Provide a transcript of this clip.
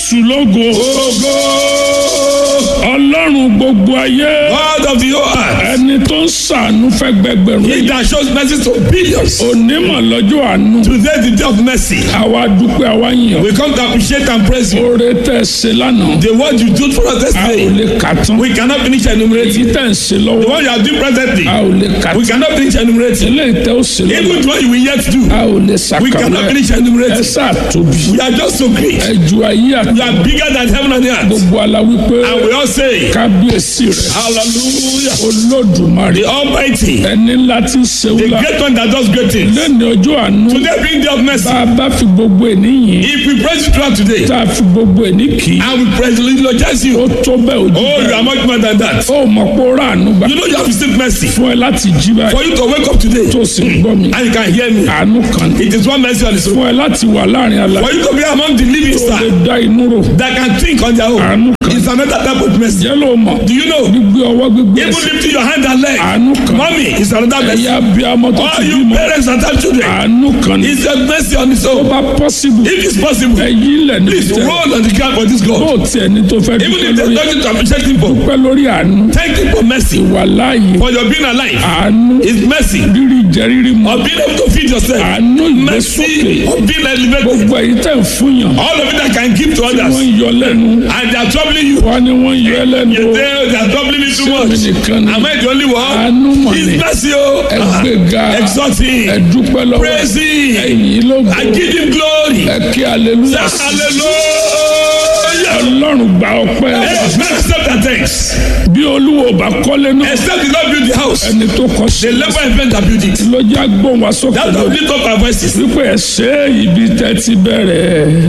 jésù lógo ọlọ́run gbogbo ayé God of the whole earth. ẹni tó ń ṣàánú fẹ́ gbẹgbẹ̀rún He èèyàn. that shows mercy to billions. onímọ̀ lọ́jọ́ àánú Today the day of mercy. àwa dúpẹ́ àwa yàn We come to appreciate and praise you. oore tẹ̀ ṣe lánàá The word you do for us a ò yesterday. lè kà tán We cannot finish èyí enumerating. tẹ̀ ń ṣe The lọ́wọ́ one you are doing presently. a ò lè kà We tán cannot finish enumerating. eléyìí tẹ́ ó ṣe lọ́wọ́ Even the one you will yet do. a ò lè We cannot ṣàkàwé finish ẹ enumerating. sáà tóbi We are just so great. ẹ ju ayé àti You are bigger than heaven and earth. gbogbo ala wípé And we all say, kábíyèsí rẹ Hallelujah. olódùmarè The Almighty. ẹni ńlá tí ń ṣe The wúlà great one that does great things. lẹ́ni ọjọ́ àánú Today bring day of mercy. bá a bá fi gbogbo ènìyàn If we praise you throughout today. tá a fi gbogbo ènì kì í And we praise you, eulogize you. ó tó bẹ́ẹ̀ ojú Oh, you bẹ́ẹ̀ are much more than that. ó mọ̀ pé ó rà àánú gbà You know you have received mercy. fún ẹ láti jí báyìí For you to wake up today tó sì ń gbọ́ mi and you can hear me. àánú kan ní It is one mercy on its own. fún ẹ láti wà láàrin ala For you to be among the living tó lè star dá inú rò that can think on their own. àánú kan It's another type of mercy. jẹ́ ló mọ̀ Do you know? gbígbé ọwọ́ gbígbé Even ẹsẹ̀ lifting your hand and leg. àánú kan Mommy, it's another mercy. ẹ̀yà bí amọ́ tó All ti you bímọ parents and have children. àánú kan ní It's a mercy on its tó own. bá pọ́sibù If it's possible, ẹ̀yí ilẹ̀ ní please tẹ̀ roll on the ground for this bó God. tiẹ̀ ní tó fẹ́ Even dúpẹ́ if there's lórí nothing to appreciate him for. dúpẹ́ lórí àánú Thank him for mercy. wà láàyè For your being alive. àánú It's mercy. rírì jẹ rírì mọ́ Of being able to feed yourself. àánú Mercy ìgbésókè of being elevated. gbogbo èyí tẹ̀ ń fúnyàn All of it that can give to wọ́n others. ń yọ lẹ́nu And they are troubling you. wọ́n ní wọ́n ń yọ ẹ́ lẹ́nu You o. say they are troubling me too Ṣé mi much. nìkan ni? Am I the only one? àánú mọ̀ ní It's mercy, oh. ẹgbẹ́ga Exalt him. ẹ̀dúpẹ́ lọ́wọ́ Praise him. ẹ̀yìn ló I give him glory. ẹ kí aleluya Hallelujah. ọlọ́run gba ọpẹ́ wa. Amen. Accept that thanks. bí olúwo bá kọ́lé náà Except the Lord build the house. ẹni tó kọ́ sí The labor and men that build it. ló já gbóhùn wá sókè That's lọ how we lift up our voices. wípé ẹ ṣe ibi tẹ́ ti bẹ̀rẹ̀